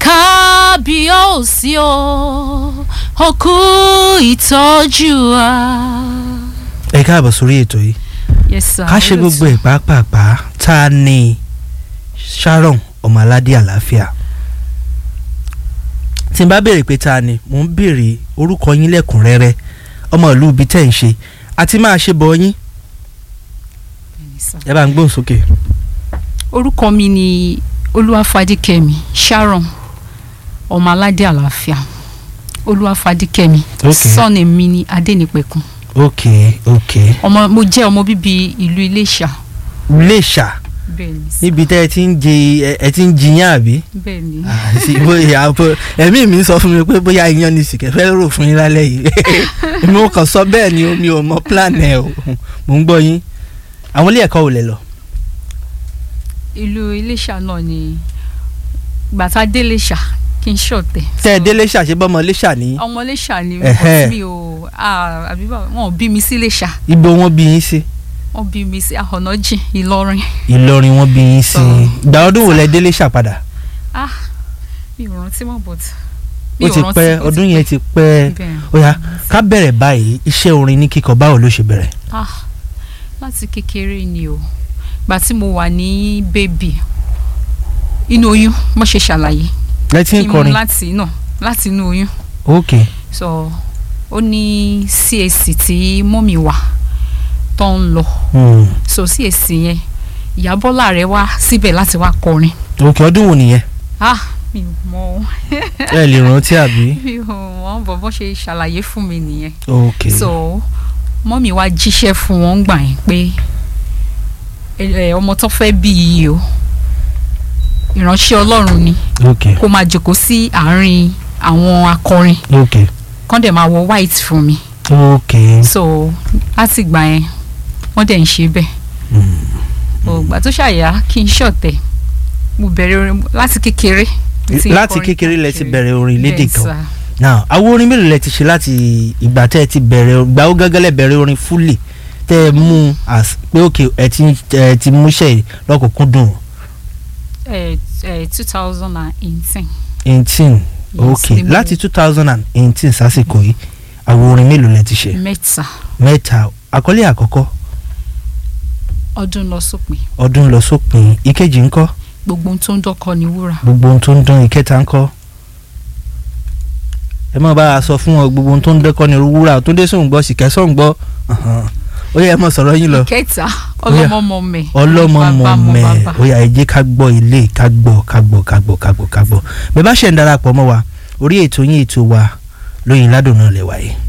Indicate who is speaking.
Speaker 1: kábíyèsí o òkú ìtọ́jú wa.
Speaker 2: ẹ káàbọ̀ sórí ètò yìí
Speaker 1: yes sir.
Speaker 2: ká ṣe gbogbo ẹ̀ pàápàá tá a ní Sharon ọmọládé àlàáfíà tí n bá béèrè pé ta ni mò ń béèrè orúkọ yín lẹ́kùnrẹ́rẹ́ ọmọ ìlú ibi tẹ́ ń ṣe àti máa ṣe bọ̀ yín
Speaker 1: Yes, sir.
Speaker 2: ẹ bá ń gbóhùn sókè.
Speaker 1: orúkọ mi ni olúwafadíkẹ́mi sharon ọmọaládé àlàáfíà olúwafadíkẹ́mi
Speaker 2: Okay.
Speaker 1: sọ́ọ̀nì mi ni adénípẹ̀kun
Speaker 2: ok ok
Speaker 1: ọmọ mo jẹ́ ọmọ bíbí ìlú iléṣà
Speaker 2: Iléṣà
Speaker 1: bẹ́ẹ̀ ni sir.
Speaker 2: níbi tẹ́ ẹ ti ń jẹ ẹ- ẹ ti ń jiyàn àbí.
Speaker 1: bẹ́ẹ̀ ni
Speaker 2: àti bóyá bó- ẹ̀mí mi sọ fún mi pé bóyá iyán ni sìkẹ́ fẹ́ rò fún yín lálẹ́ yìí èmi ò kàn sọ bẹ́ẹ̀ ni omi ò mọ plan ẹ̀ o mò ń gbọ́ yín àwọn ilé ẹ̀kọ́ ò lè lọ.
Speaker 1: ìlú iléṣà náà ni gbàtà déléṣà kí n ṣọ̀tẹ̀.
Speaker 2: tẹ́ ẹ
Speaker 1: So,
Speaker 2: délé ṣàṣebọ́mọ léṣà ní
Speaker 1: ọmọ iléṣà ni
Speaker 2: Ẹ̀hẹ́.
Speaker 1: but mi ò ah, àbí báwo wọn ò bí mi sí iléṣà
Speaker 2: ibo wọn bí yín sí
Speaker 1: wọn bí mi sí ahọ́nàjìn ìlọrin
Speaker 2: Ìlọrin wọn bí yín sí
Speaker 1: So-
Speaker 2: ìgbà ọdún wo lẹ délé ṣàpadà
Speaker 1: ah mi ò rántí mọ́ but
Speaker 2: ó ti pẹ́ ọdún yẹn ti pẹ́ ó yá ká bẹ̀rẹ̀ báyìí iṣẹ́ orin ní kíkọ báwo ló ṣe bẹ̀rẹ̀.
Speaker 1: ah láti kékeré ni o gbà tí mo wà ní bébì inú oyún mo ṣe ṣàlàyé
Speaker 2: lẹ́tí ń
Speaker 1: kí n mú
Speaker 2: kọrin
Speaker 1: láti náà láti inú oyún
Speaker 2: ok
Speaker 1: so ó ní CAC tí mọ́mì wà tó ń lọ
Speaker 2: hmm.
Speaker 1: so CAC yẹn ìyábọ́lá rẹ̀ wá síbẹ̀ láti wá kọrin
Speaker 2: ok ọdún wo nìyẹn
Speaker 1: ah mi ò mọ
Speaker 2: ẹ lè rántí àbí
Speaker 1: mi ò mọ bọ́bọ́ ṣe ṣàlàyé fún mi nìyẹn
Speaker 2: ok
Speaker 1: so mọ́mì wá jíṣẹ́ fún wọn gbà yín pé ẹ, ẹ, ọmọ tó fẹ́ bí yìí o ìránṣẹ́ ọlọ́run ni
Speaker 2: ok
Speaker 1: kó máa jókòó sí àárín àwọn akọrin
Speaker 2: ok
Speaker 1: kán dẹ̀ máa wọ white fún mi
Speaker 2: ok
Speaker 1: so láti gbà yẹn wọ́n dẹ̀ ń ṣe bẹ́ẹ̀ ògbà tó ṣàyà kí n ṣọ̀tẹ̀ mo bẹ̀rẹ̀ orin láti kékeré tí n
Speaker 2: láti
Speaker 1: kọrin
Speaker 2: kékeré lẹ ti
Speaker 1: káàkiri.
Speaker 2: bẹ̀rẹ̀ orin lédè
Speaker 1: Bẹ́ẹ̀
Speaker 2: kan
Speaker 1: sà.
Speaker 2: now àwọn orin mélòó lẹ ti ṣe láti ìgbà tẹ́ ẹ ti bẹ̀rẹ̀ ìgbà ó gángan lẹ bẹ̀rẹ̀ orin fúlì tẹ́ ẹ mú as pé òkè ẹ ti ẹ ti múṣẹ́ lọ́kùnkúndùn
Speaker 1: ẹ ẹ two thousand and eighteen
Speaker 2: eighteen ok
Speaker 1: ni mo-
Speaker 2: láti two thousand and eighteen sásìkò yìí àwọn orin mélòó lẹ ti ṣe
Speaker 1: mẹ́ta
Speaker 2: mẹ́ta àkọlé àkọ́kọ́
Speaker 1: ọdún lọ sópin
Speaker 2: ọdún lọ sópin ìkejì ńkọ́
Speaker 1: gbogbo ohun tó ń dọ́kọ ni wúrà
Speaker 2: gbogbo ohun tó ń dán ìkẹta ńkọ́ ẹ má bá a sọ fún ọ gbogbo ohun tó ń dẹ́kọ́ ni wúrà tó dé sóun gbọ́ sìkẹ́ sóun gbọ́ ọ̀hán. ó yẹ ẹ mọ sọ̀rọ̀ yín lọ
Speaker 1: kẹta ọlọmọmọ mẹ
Speaker 2: ọlọ́mọmọ
Speaker 1: bàbá
Speaker 2: mẹ́
Speaker 1: bàbá.
Speaker 2: ó yá ẹ jẹ́ ká gbọ́ ilé ká gbọ́ ká gbọ́ ká gbọ́ ká gbọ́ ká gbọ́ bẹ́ẹ̀ bá ṣe ń darapọ̀ mọ́ wa orí ètò yín ètò wa lóyìn ládùn náà lè wáyé.